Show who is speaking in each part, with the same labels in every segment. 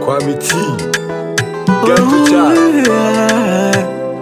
Speaker 1: Kwame T. Get to chat.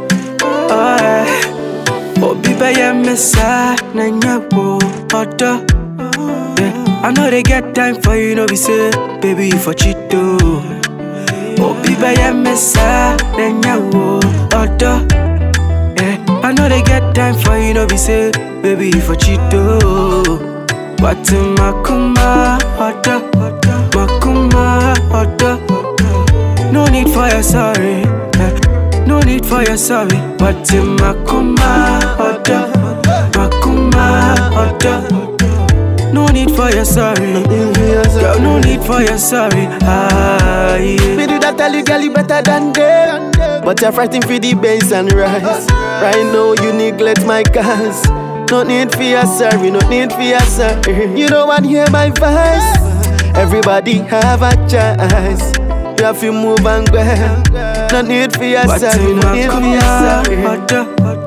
Speaker 2: Obi bɛyɛ me saa na nyɛ wo ɔdɔ Yeah, I know they get time for you, no be say, baby, you for cheat too. Obi bɛyɛ me saa na nyɛ wo ɔdɔ Yeah, I know they get time for you, no be say, baby, you for cheat too. But makuma ɔdɔ, makuma ɔdɔ. No need for your sorry. eh, No need for your sorry. But in Makuma Oda, Makuma Oda. No need for your sorry. Girl, no need for your sorry. Ah, yeah.
Speaker 3: Me do that tell you, girl, you better than them. But you're fighting for the base and rise. Right now, you neglect my cause. No need for your sorry, no need for your sorry. You don't want to hear my voice. Everybody have a choice. You have to move and go. No need for your
Speaker 2: But
Speaker 3: sorry,
Speaker 2: in
Speaker 3: no need for your
Speaker 2: Makuma
Speaker 3: sorry.
Speaker 2: Oda,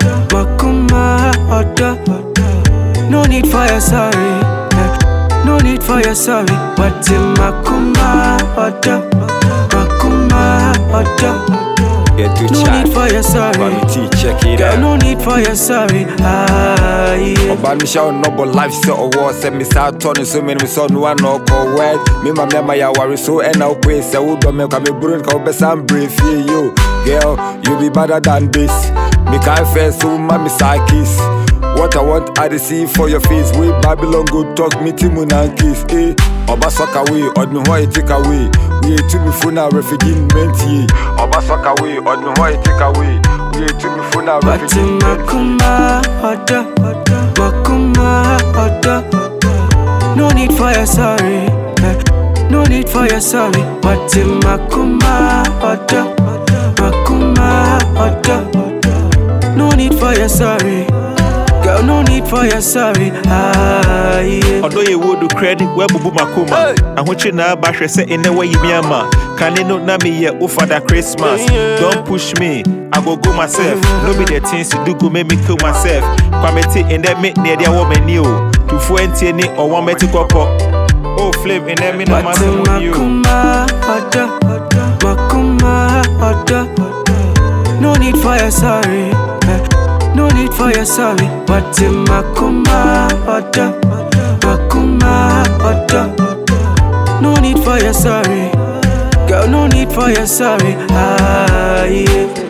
Speaker 2: Makuma Oda. No need for your sorry. eh, No need for your sorry. But in Makuma Oda, Makuma Oda.
Speaker 1: Get to
Speaker 2: No
Speaker 1: chat.
Speaker 2: need for your sorry.
Speaker 1: Kwame T, check it
Speaker 2: Girl,
Speaker 1: out.
Speaker 2: no need for your sorry. Ah, yeah.
Speaker 1: Ọba mi hyɛ ɔnɔbɔ life sɛ ɔwɔ sɛ mi saa tɔ ne so mene mi sɛ ɔno ana ɔkɔ wɛd me ma mɛma yɛ aware so ɛna wopee sɛ wodɔ me kwa meburo nka wobɛsa mbrɛ fie yo girl you be better than this mekae fɛ so woma me saa kiss What I want, I dey see for your face. We Babylon go talk, me timu na kiss. Eh, Oba suck away, od me hoe take away. We to me phone a refugee menti. Oba suck away, od me hoe take away. We to me phone a
Speaker 2: But
Speaker 1: refugee
Speaker 2: in Makuma Oda, Makuma Oda. No need for your sorry. eh, No need for your sorry. But in Makuma Oda, Makuma Oda. No need for your sorry. Girl, no need for your sorry. Ah, yeah.
Speaker 4: ɔdɔ yɛ wo do credit wɔabubu makoma ahokye na aba hwɛ sɛ ɛnɛ wayi me ama kane no na meyɛ wo fada christmas don't push me i go go myself no be the things you do go make me kill myself kwamete ɛnɛ me ne ɛde awɔ m'ani o tufuo ntie ne ɔwɔ mɛte kɔpɔ o flame ɛnɛ me na
Speaker 2: But
Speaker 4: masɛm wo yi o
Speaker 2: Makuma Oda, Makuma Oda. No need for your sorry. eh, No need for your sorry. But Makuma Oda, Makuma Oda. No need for your sorry. Girl, no need for your sorry. Ah, yeah.